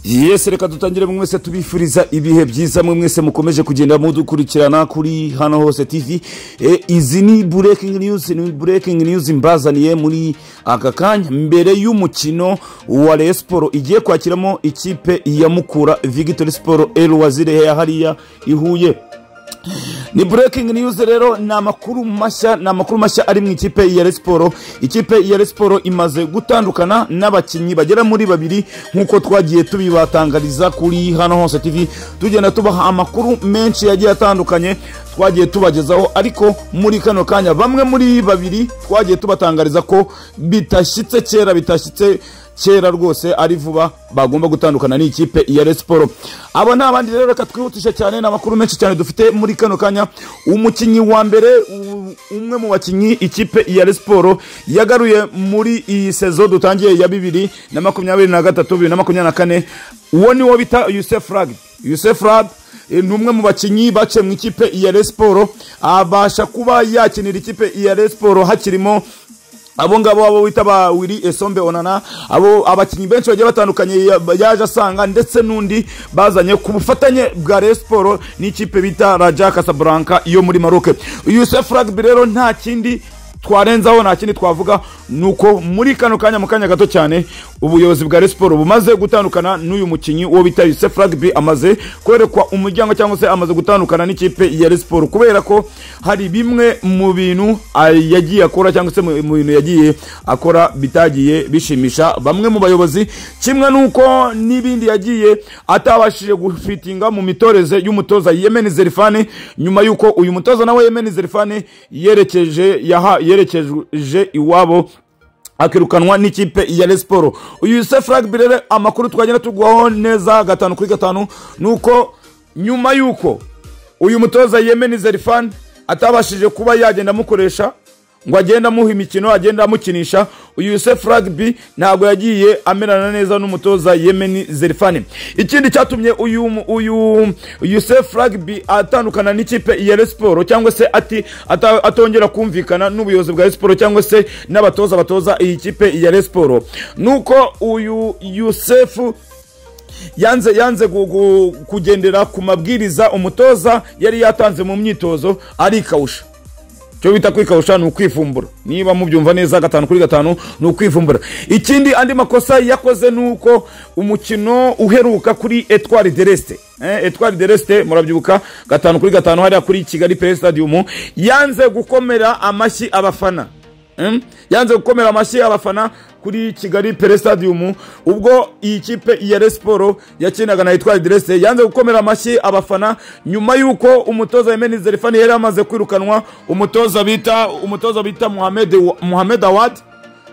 yesi reka dutangire mwe mwese tubifuriza ibihe byiza mwe mwese mukomeje kugenda mudukurikirana kuri hano hose tv e, izi ni breaking news ni breaking news mbazaniye muri aka kanya mbere y'umukino wa Rayon siporo igiye kwakiramo ikipe ya mukura victory siporo elwazire ya hariya ihuye ni breaking news rero ni amakuru mashya ni amakuru mashya ari mu ikipe ya resiporo ikipe ya resiporo imaze gutandukana n'abakinnyi bagera muri babiri nk'uko twagiye tubibatangariza kuri hano hose tv tugenda tubaha amakuru menshi yagiye atandukanye twagiye tubagezaho ariko muri kano kanya bamwe muri babiri twagiye tubatangariza ko bitashyitse kera bitashyitse kera rwose ari vuba bagomba gutandukana n'ikipe ya resiporo abo ni abandi rero reka twihutishe cyane ni amakuru menshi cyane dufite muri kano kanya umukinnyi wa mbere u- umwe mu bakinnyi ikipe ya resiporo yagaruye muri iyi sezo dutangiye ya bibiri na makumyabiri na gatatu bibiri na makumyabiri na kane uwo ni wo bita yusef rag yusef rag E, ni umwe mu bakinnyi baciye mu ikipe ya Rayon Sport abasha kuba yakinira ikipe ya Rayon Sport hakirimo abo ngabo abo bita ba Willy Esombe Onana abo abakinnyi benshi bagiye batandukanye ya- yaje asanga ndetse n'undi bazanye ku bufatanye bwa Rayon Sport n'ikipe bita Raja Casablanca yo muri Maroc Youssef Rugby rero nta kindi twarenzaho nta kindi twavuga ni uko muri kano kanya mu kanya gato cyane ubuyobozi bwa resiporo bumaze gutandukana n'uyu mukinnyi uwo bita yusef rugby amaze kwerekwa umuryango cyangwa se amaze gutandukana n'ikipe ya resiporo kubera ko hari bimwe mu bintu ah, yagiye akora cyangwa se mu mu bintu yagiye akora bitagiye bishimisha bamwe mu bayobozi kimwe n'uko n'ibindi yagiye atabashije gufitinga mu mitoreze y'umutoza yemeni zerifani nyuma y'uko uyu mutoza nawe yemeni zerifani yerekeje yaha yerekeje iwabo akirukanwa n'ikipe ya resiporo uyu yusef rugby rero amakuru twagenda tuguhaho neza gatanu kuri gatanu ni uko nyuma y'uko uyu mutoza yemeni zerifani atabashije kuba yagenda amukoresha ngo agende amuha imikino agende amukinisha uyu yusef rugby ntabwo yagiye amerana neza n'umutoza yemeni zerifani ikindi cyatumye uyu mu- uyu yusef rugby atandukana n'ikipe ya resiporo cyangwa se ati ata- atongera kumvikana n'ubuyobozi bwa resiporo cyangwa se n'abatoza batoza iyi kipe ya resiporo nuko uyu yusefu yanze yanze gu- gu- kugendera ku mabwiriza umutoza yari yatanze mu myitozo arikawusha cyo bita kwikawusha ni ukwivumbura niba mubyumva neza gatanu kuri gatanu ni ukwivumbura ikindi andi makosa yakoze ni uko umukino uheruka kuri etwari deresite eh, etwari deresite murabyibuka gatanu kuri gatanu hariya kuri kigali pere stadium yanze gukomera amashyi abafana Mm? yanze gukomera amashyi abafana kuri kigali pere stadium ubwo iyi kipe ya resiporo yakinaga na etwari direse yanze gukomera amashyi abafana nyuma y'uko umutoza yemeni zerifani yari amaze kwirukanwa umutoza bita umutoza bita muhamed muhamed awad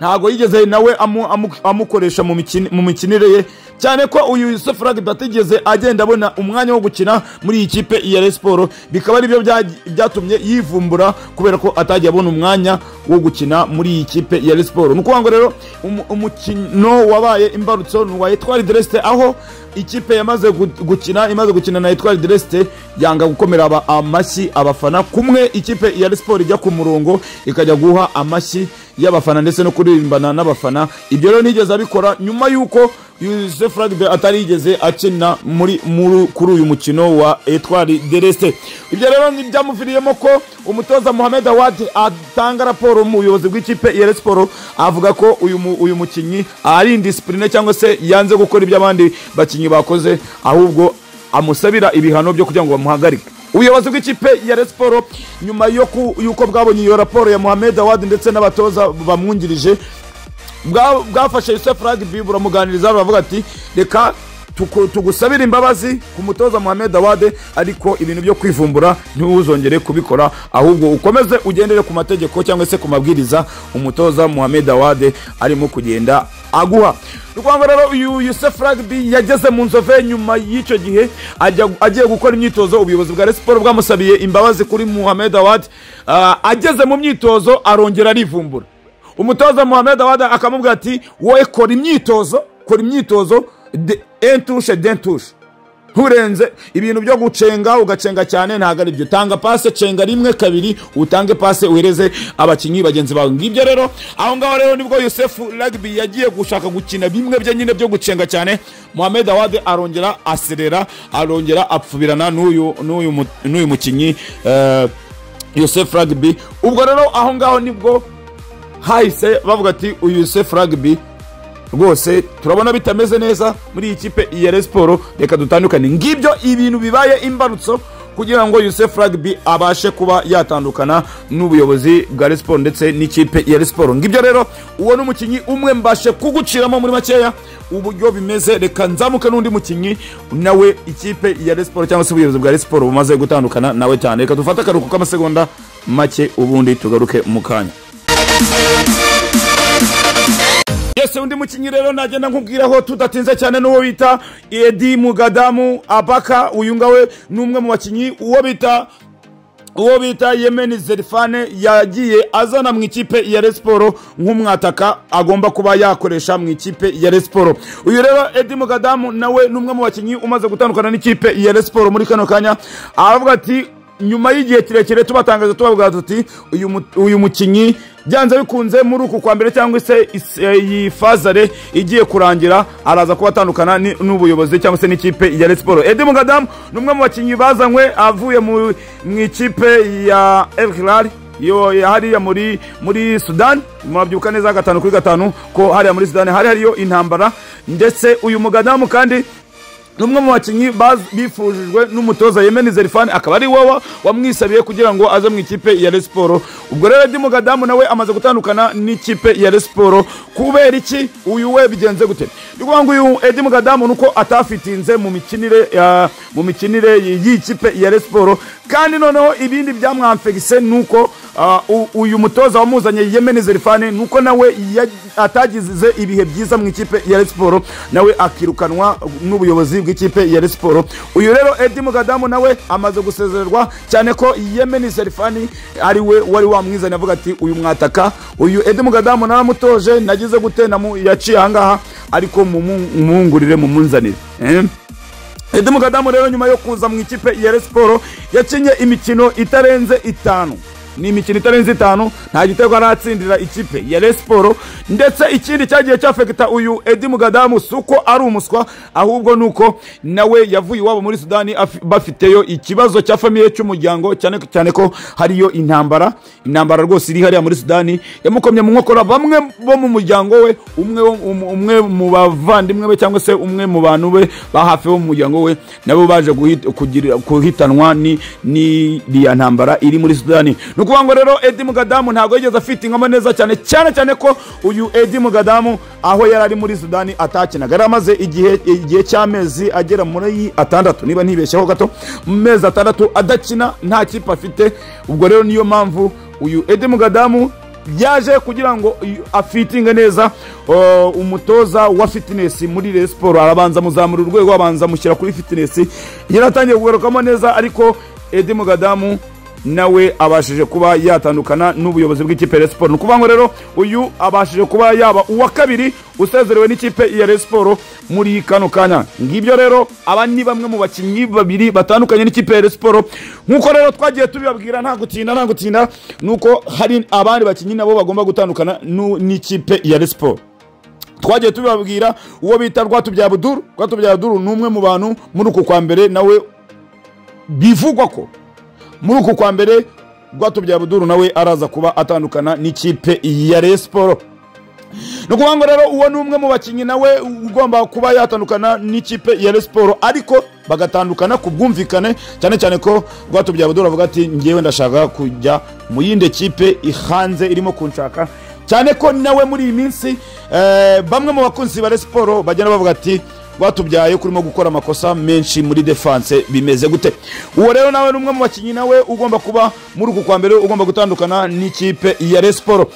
ntabwo yigeze nawe amu- amu- amukoresha mu mikini- mu mikinire ye cyane ko uyu yusuf rugby atigeze agenda abona umwanya wo gukina muri iyi kipe ya Rayon siporo bikaba aribyo byagi- byatumye yivumbura kubera ko atagiye abona umwanya wo gukina muri iyi kipe ya Rayon siporo ni ukuvuga ngo rero umu- umukino wabaye imbarutso ni uwa etwari deresite aho ikipe yamaze gu- gukina imaze gukina na etwari deresite yanga gukomera aba- amashyi abafana kumwe ikipe ya Rayon siporo ijya ku murongo ikajya guha amashyi y'abafana ndetse no kuririmbana n'abafana ibyo rero ntiyigeze abikora nyuma y'uko yusef rugby atari yigeze akina muri muri- kuri uyu mukino wa etwari deresite ibyo rero ni byamuviriyemo ko umutoza muhamed awad atanga raporo mu buyobozi bw'ikipe ya Rayon siporo avuga ko uyu mu- uyu mukinnyi ari indisipurine cyangwa se yanze gukora ibyo abandi bakinnyi bakoze ahubwo amusabira ibihano byo kugira ngo bamuhagarike ubuyobozi bw'ikipe ya Rayon Sport nyuma yo ku- y'uko bwabonye iyo raporo ya Mohamed Awad ndetse n'abatoza bamwungirije bwa- bwafashe Youssef Rugby buramuganiriza baravuga ati reka tuku- tugusabira imbabazi ku mutoza Mohamed Awad ariko ibintu byo kwivumbura ntiwuzongere kubikora ahubwo ukomeze ugendere ku mategeko cyangwa se ku mabwiriza umutoza Mohamed Awad arimo kugenda aguha rwanda rero uyu Youssef Rugby yageze mu nzove nyuma y'icyo gihe ajya- agiye gukora imyitozo ubuyobozi bwa Rayon Sport bwamusabiye imbabazi kuri Mohamed Awad Ah, ageze mu myitozo arongera arivumbura umutoza muhamed awada akamubwira ati wowe kora imyitozo kora imyitozo de- entushe dentushe urenze ibintu byo gucenga ugacenga cyane ntabwo ari byo tanga pase cenga rimwe kabiri utange pase uhereze abakinnyi bagenzi bawe ngibyo rero aho ngaho rero nibwo yosefu rugby yagiye gushaka gukina bimwe bye nyine byo gucenga cyane mohamed awade arongera aserera arongera apfubirana n'uyu n'uyu mu- n'uyu mukinnyi eh, yosef rugby ubwo rero aho ngaho nibwo hahise bavuga ati uyu yosef rugby rwose turabona bitameze neza muri iyi kipe ya Rayon siporo reka dutandukane ngibyo ibintu bibaye imbarutso kugira ngo yosef rugby abashe kuba yatandukana n'ubuyobozi bwa Rayon siporo ndetse n'ikipe ya Rayon siporo ngibyo rero uwo ni umukinnyi umwe mbashe kuguciramo muri makeya uburyo bimeze reka nzamuke n'undi mukinnyi nawe ikipe ya Rayon siporo cyangwa se ubuyobozi bwa Rayon siporo bumaze gutandukana nawe cyane reka dufate akaruhuko k'amasegonda make ubundi tugaruke mu kanya yese undi mukinnyi rero nagenda nkubwiraho tudatinze cyane n'uwo bita edi mugadamu abaka uyu ngawe ni umwe mu bakinnyi uwo bita uwo bita yemeni zerifane yagiye azana mu ikipe ya Rayon siporo nk'umwataka agomba kuba yakoresha mu ikipe ya Rayon siporo uyu rero edi mugadamu nawe ni umwe mu bakinnyi umaze gutandukana n'ikipe ya Rayon siporo muri kano kanya aravuga ati nyuma y'igihe kirekire tubatangaza tubabwira tuti uyu mu- uyu mukinnyi byanze bikunze muri uku kwa mbere cyangwa se is- eh, iyi fazare igiye kurangira araza kuba atandukana ni- n'ubuyobozi cyangwa se n'ikipe ya Rayon siporo edi mugadamu ni umwe mu bakinnyi bazanywe avuye mu mu ikipe ya El Hilal yo ya hariya muri muri sudani murabyibuka neza gatanu kuri gatanu ko hariya muri sudani hari hariyo intambara ndetse uyu mugadamu kandi ni umwe mu bakinnyi baz- bifujijwe n'umutoza yemeni zerifani akaba ari wowe wamwisabiye kugira ngo aze mu ikipe ya Rayon siporo ubwo rero edi mugadamu nawe amaze gutandukana n'ikipe ya Rayon siporo kubera iki uyu we bigenze gute ni ukuvuga ngo uyu edi mugadamu ni uko atafitinze mu mikinire ya- mu mikinire y'iyi kipe ya Rayon siporo kandi noneho ibindi byamwamfegise ni uko ah, u- uyu mutoza wamuzanye yemeni zerifani ni uko nawe ya- atagize ibihe byiza mu ikipe ya Rayon siporo nawe akirukanwa n'ubuyobozi bw'ikipe ya Rayon siporo uyu rero edi mugadamu nawe amaze gusezererwa cyane ko yemeni serifani ari we wari wamwizanye avuga ati uyu mwataka uyu edi mugadamu naramutoje nagize gute namu- yaciye ahangaha ariko mumungurire mumunzanire Eh? Edi Mugadamu rero nyuma yo kuza mu ikipe ya Rayon Sport yakinye imikino itarenze itanu ni imikino itarenze itanu nta gitego aratsindira ikipe ya Rayon Sport ndetse ikindi cyagiye cyafekita uyu Edi Mugadamu si uko ari umuswa ahubwo ni uko nawe yavuye iwabo muri Sudani afi- bafiteyo ikibazo cya famiye cy'umuryango cyane cyane ko hariyo intambara intambara rwose iri hariya muri Sudani yamukomye mu nkokora bamwe bo mu muryango we umwe wo- um- umwe mu bavandimwe be cyangwa se umwe mu bantu be ba hafi bo mu muryango we nabo baje guhit- kugira- guhitanwa ni- n'iriya ntambara iri muri sudani ni ukuvuga ngo rero edi mugadamu ntabwo yigeze afitingamo neza cyane cyane cyane ko uyu edi mugadamu aho yari ari muri sudani atakinaga yari amaze igihe igihe cy'amezi agera muri atandatu niba ntibeshyaho gato mu mezi atandatu adakina nta kipe afite ubwo rero niyo mpamvu uyu edi mugadamu byaje kugira ngo uyu- afitinge neza uh, umutoza wa fitness muri Rayon siporo arabanza muzamura urwego abanza amushyira kuri fitness yaratangiye kugarukamo neza ariko edi mugadamu nawe abashije kuba yatandukana n'ubuyobozi bw'ikipe ya Rayon siporo ni ukuvuga ngo rero uyu abashije kuba yaba uwa kabiri usezerewe n'ikipe ya Rayon siporo muri kano kanya ngibyo rero aba ni bamwe mu bakinnyi babiri batandukanye n'ikipe ya Rayon siporo nk'uko rero twagiye tubibabwira nta gutinda nta gutinda ni uko hari abandi bakinnyi nabo bagomba gutandukana nu- n'ikipe ya Rayon siporo twagiye tubibabwira uwo bita rwatubyabuduru rwatubyabuduru ni umwe mu bantu muri uku kwa mbere nawe bivugwa ko muri uku kwa mbere rwatubyabuduru nawe araza kuba atandukana n'ikipe ya Rayon siporo ni ukuvuga ngo rero uwo ni umwe mu bakinnyi nawe ugomba kuba yatandukana n'ikipe ya Rayon siporo ariko bagatandukana ku bwumvikane cyane cyane ko rwatubyabudura avuga ati ngewe ndashaka kujya mu yindi kipe ihanze irimo kunshaka cyane ko nawe muri iyi minsi eh, bamwe mu bakunzi ba Rayon siporo bagenda bavuga ati batubyaye kurimo gukora amakosa menshi muri defense bimeze gute uwo rero nawe ni umwe mu bakinnyi nawe ugomba kuba muri uku kwa mbere ugomba gutandukana n'ikipe ya Rayon siporo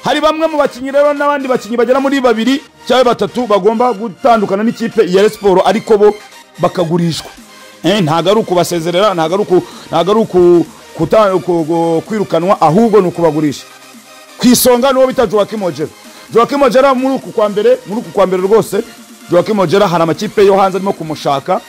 hari bamwe mu bakinnyi rero n'abandi bakinnyi bagera muri babiri cyangwa batatu bagomba gutandukana n'ikipe ya Rayon siporo ariko bo bakagurishwa Eh, ntabwo ari ukubasezerera ntabwo ari uku- ntabwo ari uku- kuta- ku- ku- kwirukanwa ahubwo ni ukubagurisha ku isonga niwo bita Joachim Ojera Joachim Ojera muri uku kwa mbere muri uku kwa mbere rwose Joachim Ojera hari amakipe yo hanze arimo kumushaka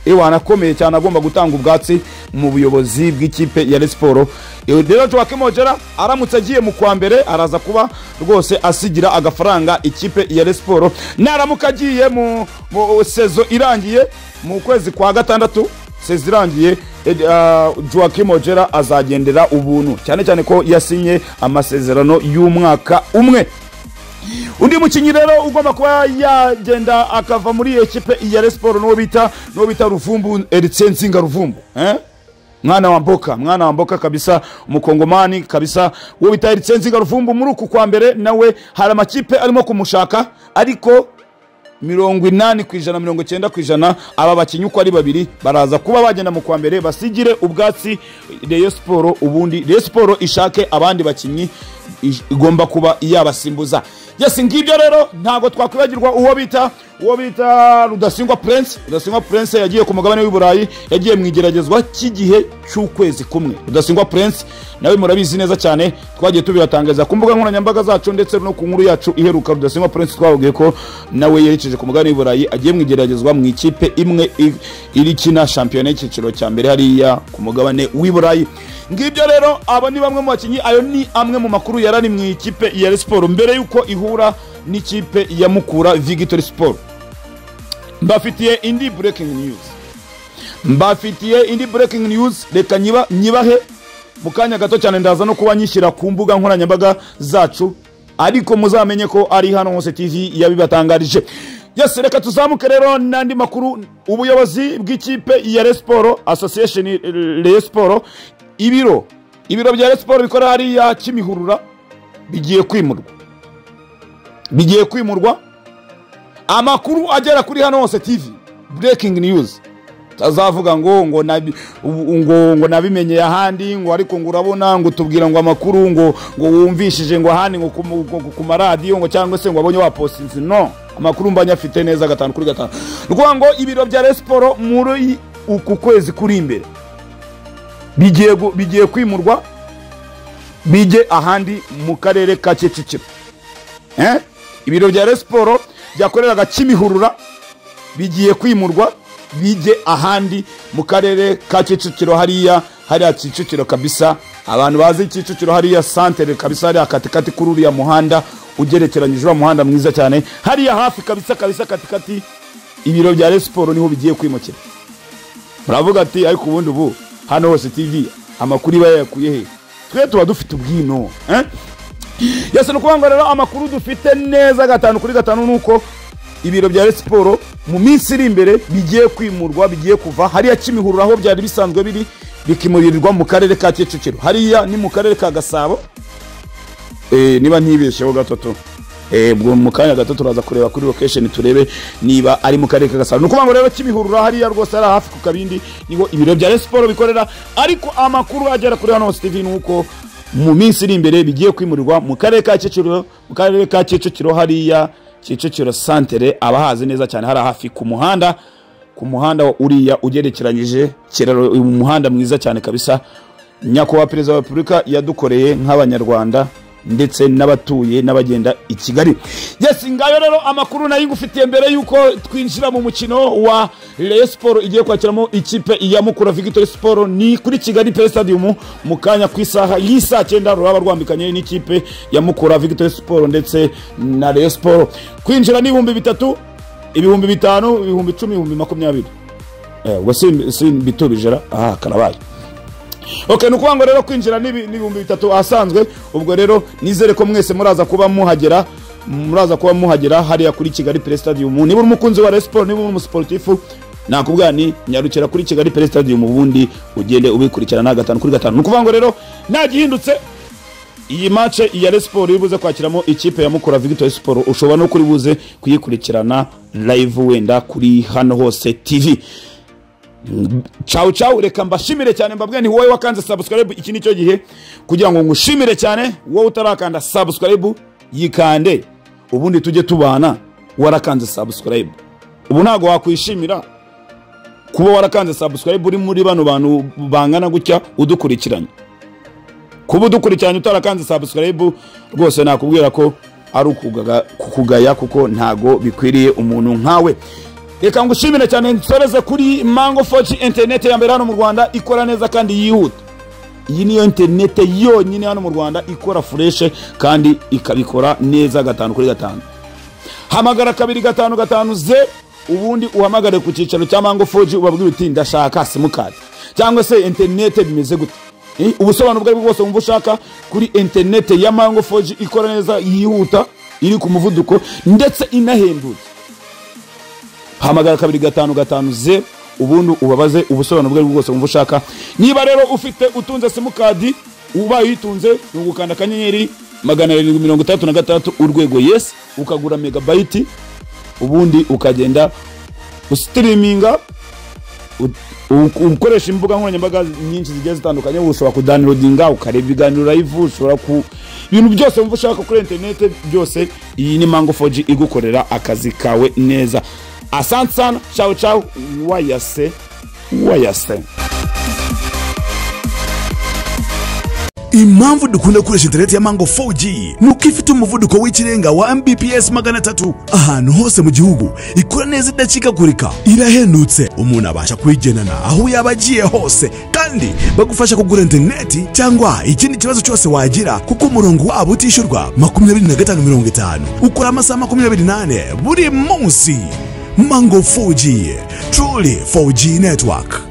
ewana anakomeye cyane agomba gutanga ubwatsi mu buyobozi bw'ikipe ya Rayon Sports Eh, rero Joa Kimogera aramutse agiye mu kwa mbere araza kuba rwose asigira agafaranga ikipe ya Rayon Sports naramuka agiye mu, mu sezo irangiye mu kwezi kwa gatandatu sezi irangiye joaquim ojera azagendera ubuntu cyane cyane ko yasinye amasezerano y'umwaka umwe undi mukinnyi rero ugomba kuba yagenda akava muri ekipe ya resiporo n'uwo bita n'uwo bita ruvumbu eritse nsinga ruvumbu eh? mwana wa mboka mwana wa mboka kabisa umukongomani kabisa uwo bita eritse nsinga ruvumbu muri uku kwa mbere nawe hari amakipe arimo kumushaka ariko mirongo inani ku ijana mirongo icyenda ku ijana aba bakinnyi uko ari babiri baraza kuba bagenda mu kwa mbere basigire ubwatsi reyo siporo ubundi reyo siporo ishake abandi bakinnyi ish- igomba kuba yabasimbuza yesi ngibyo rero ntabwo twakwibagirwa uwo bita uwo bita rudasingwa prince rudasingwa prince yagiye ku mugabane w'i burayi yagiye mu igeragezwa cy'igihe cy'ukwezi kumwe rudasingwa prince nawe murabizi neza cyane twagiye tubiratangariza ku mbuga nkoranyambaga zacu ndetse no ku nkuru yacu iheruka rudasingwa prince twababwiye ko nawe yerekeje ku mugabane w'i burayi agiye mu igeragezwa mu ikipe imwe i- iri kina shampiyona y'icyiciro cya mbere hariya ku mugabane w'i burayi ngibyo rero abo ni bamwe mu bakinnyi ayo ni amwe mu makuru yarari mu ikipe ya Rayon Sports mbere y'uko ihura n'ikipe ya mukura victory sport mbafitiye indi breaking news mbafitiye indi breaking news reka nyiba nyibahe mu kanya gato cyane ndaza no kuba nyishyira ku mbuga nkoranyambaga zacu ariko muzamenye ko ari hano hose tv yabibatangarije yose reka tuzamuke rero n'andi makuru ubuyobozi bw'ikipe ya resiporo association resiporo ibiro ibiro bya resiporo bikorera hariya kimihurura bigiye kwimurwa bigiye kwimurwa amakuru agera kuri hano hose tv breaking news tazavuga ngo ngo nabi- ubu- ngo ngo nabimenyeye ahandi ngo ariko ngo urabona ngo tubwira ngo amakuru ngo ngo wumvishije ngo ahandi ngo ku mu- ngo ku maradiyo ngo cyangwa se ngo wabonye wapostinzi no amakuru mbanye afite neza gatanu kuri gatanu rwa ngo ibiro bya resiporo muri uku kwezi kuri imbere bigiye gu- bigiye kwimurwa bijye ahandi mu karere ka kicukiro Eh? ibiro bya resiporo byakoreraga kimihurura bigiye kwimurwa bijye ahandi mu karere ka kicukiro hariya hariya kicukiro kabisa abantu bazi kicukiro hariya santere kabisa hariya katikati kuri uriya muhanda ugerekeranyije uriya muhanda mwiza cyane hariya hafi kabisa kabisa katikati ibiro bya resiporo niho bigiye kwimukira muravuga ati ariko ubundi ubu hano hose tv amakuru iba yayakuye he twe tuba dufite ubwino eh? yose ni ukuvuga ngo rero amakuru dufite neza gatanu kuri gatanu ni uko ibiro bya Rayon siporo mu minsi iri imbere bigiye kwimurwa bigiye kuva hariya kimihurura aho byari bisanzwe biri bikimurirwa mu karere ka kicukiro hariya ni mu karere ka gasabo Eh, niba ntibeshyeho gatatu Eh, ubwo mu kanya gato turaza kureba kuri location turebe niba ari mu karere ka gasabo ni ukuvuga ngo rero kimihurura hariya rwose ari hafi ku kabindi niho ibiro bya Rayon siporo bikorera ariko amakuru agera kuri hano hose tv ni uko mu minsi iri imbere bigiye kwimurirwa mu karere ka kicukiro mu karere ka kicukiro hariya kicukiro santere abahazi neza cyane hari hafi ku muhanda ku muhanda uriya ugerekeranyije kiraro uyu muhanda mwiza cyane kabisa nyakubahwa perezida wa repubulika yadukoreye nk'abanyarwanda ndetse n'abatuye n'abagenda i kigali yesi ngayo rero amakuru nayo ngufitiye mbere y'uko twinjira mu mukino wa Rayon Sport igiye kwakiramo ikipe ya mukura victory sport ni kuri kigali pe stadium mu kanya ku isaha y'isaa cyenda ruraba rwambikanye n'ikipe ya mukura victory sport ndetse na Rayon Sport kwinjira ni ibihumbi bitatu ibihumbi bitanu ibihumbi icumi ibihumbi makumyabiri Eh, ubwo si- si bitubije ra aha karabaye okay ni ukuvuga ngo rero kwinjira ni ibi- ni ibihumbi bitatu ahasanzwe ubwo rero nizere ko mwese muraza kuba muhagera muraza kuba muhagera hariya kuri kigali pere stadium niba uri umukunzi wa resiporo niba uri umusiporutifu nakubwira ni nyarukira kuri kigali pere stadium ubundi ugende ubikurikirana gatanu kuri gatanu ni ukuvuga ngo rero nagihindutse iyi mace ya resiporo iribuze kwakiramo ikipe ya mukura victory siporo ushobora no kuri buze kuyikurikirana live wenda kuri hano hose tv cawu cawu reka mbashimire cyane mbabwira ni wowe wakanze subscribe iki nicyo gihe kugira ngo ngushimire cyane wowe utarakanda subscribe yikande ubundi tujye tubana warakanze subscribe ubu ntabwo wakwishimira kuba warakanze subscribe uri muri bano bantu bangana gutya udukurikiranye kuba udukurikiranye utarakanze subscribe rwose nakubwira ko ari ukugaga- kukugaya kuko ntago bikwiriye umuntu nkawe reka ngushimire cyane nsoreze kuri mango foji interineti ya mbere hano mu rwanda ikora neza kandi yihuta iyi niyo interineti yonyine hano mu rwanda ikora fureshe kandi ikabikora neza gatanu kuri gatanu hamagara kabiri gatanu gatanu ze ubundi uhamagare ku cyicaro cya mango foji ubabwire uti ndashaka simukadi cyangwa se interineti bimeze gute Eh, ubusobanuro ubwo ari bwo bwose wumva ushaka kuri interineti ya mango foji ikora neza yihuta iri ku muvuduko ndetse inahendutse hamagara kabiri gatanu gatanu ze ubundi ubabaze ubusobanuro ubwo ari bwo bwose wumva ushaka niba rero ufite utunze simukadi ubaye uyitunze ni ugukanda akanyenyeri magana arindwi mirongo itandatu na gatandatu urwego yesi ukagura megabayiti ubundi ukagenda usitiriminga u- u- ukoresha imbuga nkoranyambaga nyinshi zigiye zitandukanye ushobora kudownloadinga ukareba ibiganiro live ushobora ku ibintu byose wumva ushaka kuri interinete byose iyi ni mango 4G igukorera akazi kawe neza asante sana ciao ciao wayase wayase impamvu dukunda gukoresha interineti ya mango 4g ni uko ifite umuvuduko w'ikirenga wa mbps magana atatu ahantu hose mu gihugu ikora neza idacikakurika irahendutse umuntu abasha kuyigenana aho yaba agiye hose kandi bagufasha kugura interineti cyangwa ikindi kibazo cyose wagira kuko umurongo wabo utishyurwa 25 ukora amasaha 28 buri munsi mango 4g truly 4g network